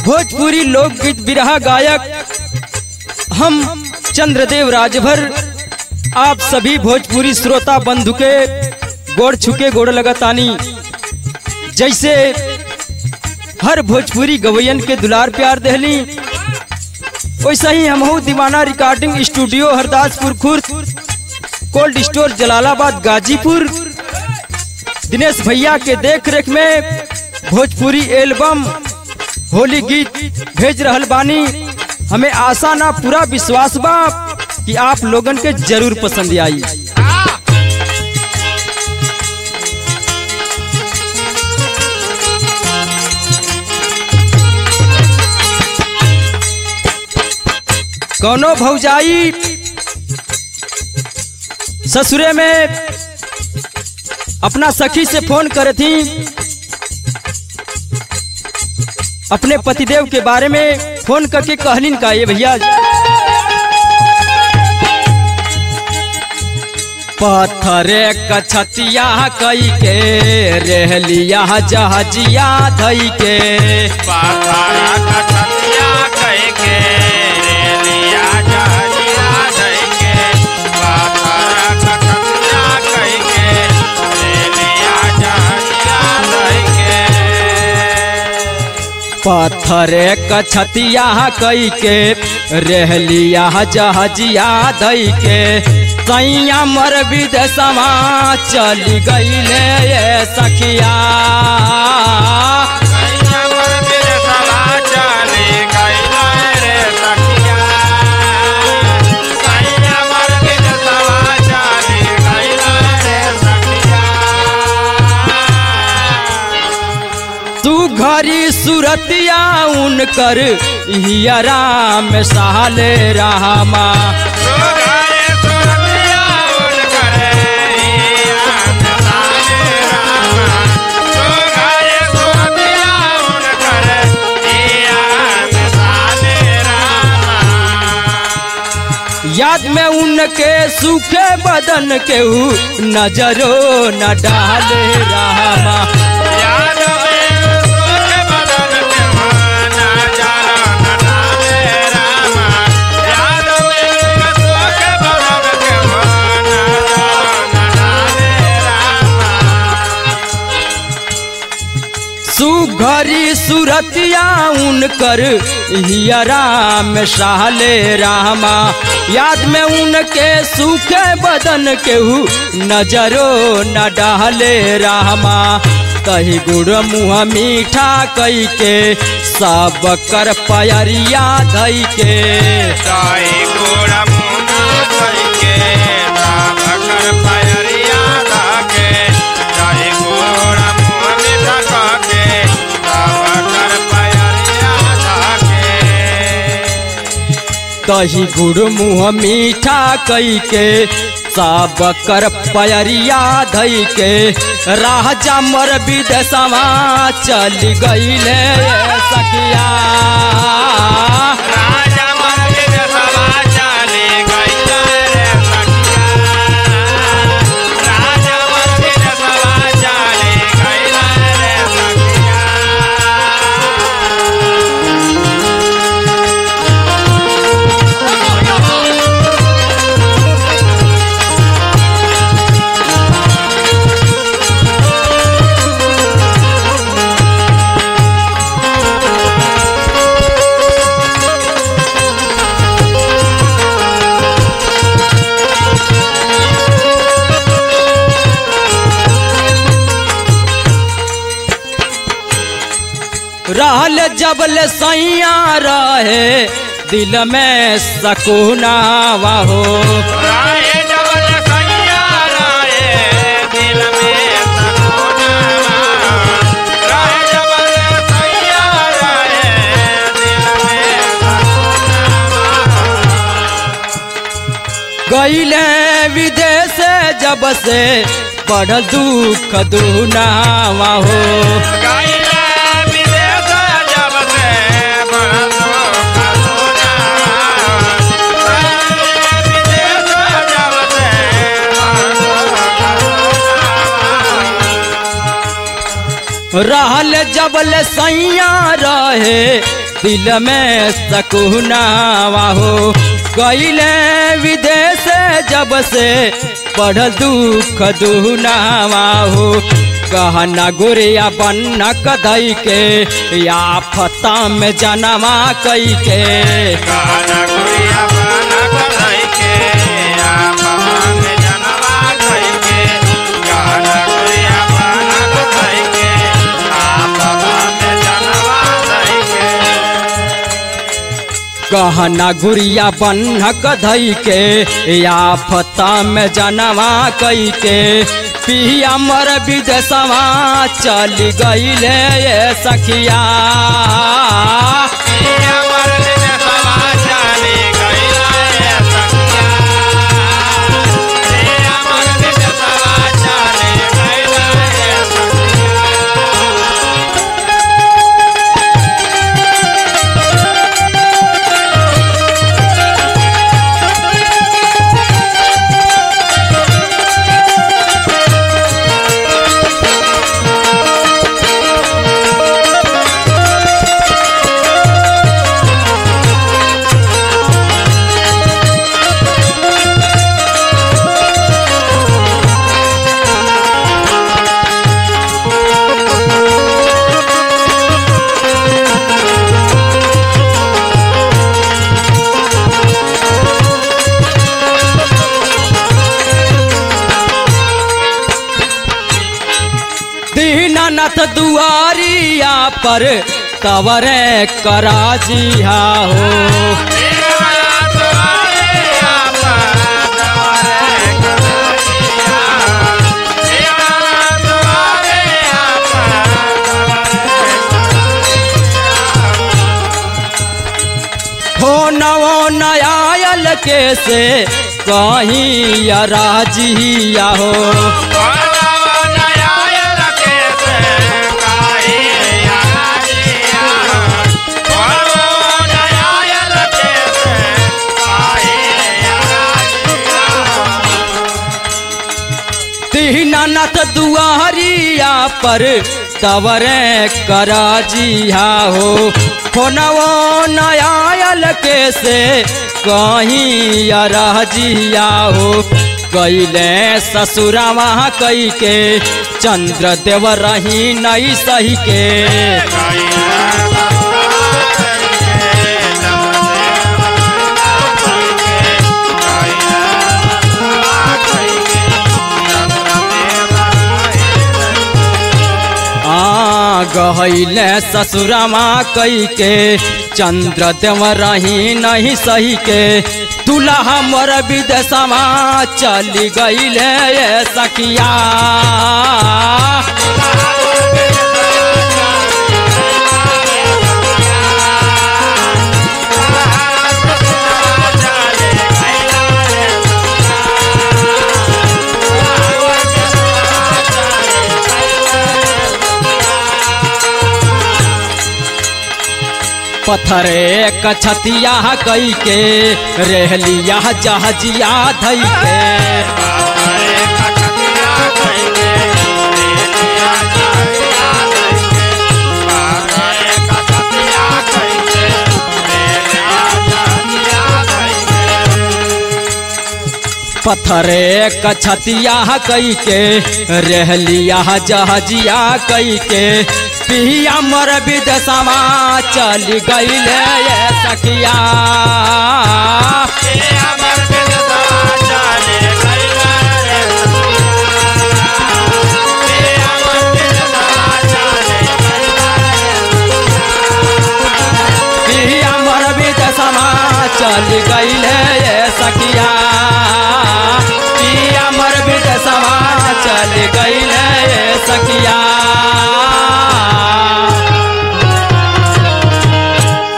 भोजपुरी लोकगीत बिरहा गायक हम चंद्रदेव राजभर आप सभी भोजपुरी श्रोता बंधु के गोड़ छुके गोड़ लगातानी जैसे हर भोजपुरी गवैयन के दुलार प्यार दहली वैसा ही हमहू दीवाना recording studio Hardaspur Khurd cold store Jalalabad Ghazipur Dinesh भैया के देख रेख में भोजपुरी एल्बम होली गीत भेज रहल बानी हमें आशा ना पूरा विश्वास बा कि आप लोगन के जरूर पसंद आई कौनो भौजाई ससुरे में अपना सखी से फोन करे थी अपने पतिदेव के बारे में फोन करके कहलिन का ये भैया पत्थरे कछतिया कई के रहलिया जहजिया धई के पाथरा कछतिया कह के रेलिया जहजिया धइ के पाथरा कछतिया कह के रेलिया जहजिया धइ के पत्थरे कछतिया कई के रहलिया जहजिया धई के सैया मर विदेशमा चली गईले ये सखिया सैया पर मेरे सवा चली गइला रे सखिया सैया पर मेरे सवा चली गइला रे सखिया तू घरी सूरतिया उनकर हियरा में सहले रामा सुघरे सुरतिया उनकरे हियान साले रामा सुघरे सुरतिया उनकरे हियान साले रामा याद में उनके सूखे बदन के ऊ नजरो न डाले रामा याद में सुख बदन के माना जाना न डाले रामा याद में सुख बदन के माना जाना न डाले रामा सुघरी सूरतिया उनकर हियरा में सहले रामा याद में उनके सूखे बदन के ऊ नजरो न डाले रामा कही गुड़ मुँह मीठा कई के सब कर पयरिया धई के ताई गोड़ा मुना धइ के ताब कर पयरिया धाके ताई गोड़ा मुँह मीठा काके ताब कर पयरिया धाके दही गुड़ मुँह मीठा कई के सब कर पयरिया धई के राजा मर विदेशवा चल गईले सखिया राजा मर्ग सवा चले गइला रे सखिया राजा मर्ग सवा चले गइला रे सखिया रहल जबल सैया रहे दिल में सकुनावा हो राय जबल सैया राय दिल में सकोना राय जबल सैया राय दिल में सकोना गईले विदेश जब से बढ़ल दुख दुनावा हो गइला विदेश जब से बरसो खसोना गइला विदेश जब से बरसो खसोना रहल जबल सैया रहे दिल में सकुनावा हो गईले विदेश जब से पढ़ दुख दुनावा हो कहना गुरिया बन्ना कदई के या फता में जनवा कई के गाना गुड़िया बना कलाई के आपा में जनवा कई के गाना गुड़िया बना कलाई के आपा में जनवा कई के कहना गुड़िया बन्हक धई के या फता में जनवा कई के पिया मर विदेशवा चल गईले ये सखिया ये अमर दिन सवा चली गईला ये सखिया ये अमर दिन सवा चली गईला ये सखिया दीनानाथ दुआरिया पर कवरे कराजिया हो देवया तुम्हारे आपा दवारे कलाजिया देवया तुम्हारे आपा हो नवो नयायल के से कहीं राजिया हो दीनानाथ दुआरिया पर कवरे कराजिया हो फोनवो नयायल के से कहीं राजिया हो कैले ससुरावा कई के चंद्र देव रही नहीं सही के आ गहैले ससुरामा कई के चंद्र देव रही नहीं सही के दुल्हा मोर विदेशमा चली गईले ये सखिया पत्थरे कछतिया कई के रहलिया जहजिया धई के पत्थरे कछतिया कई के रहलिया जहजिया कई के पिया मर विदेशमा चल गईले ये सखिया Yeah.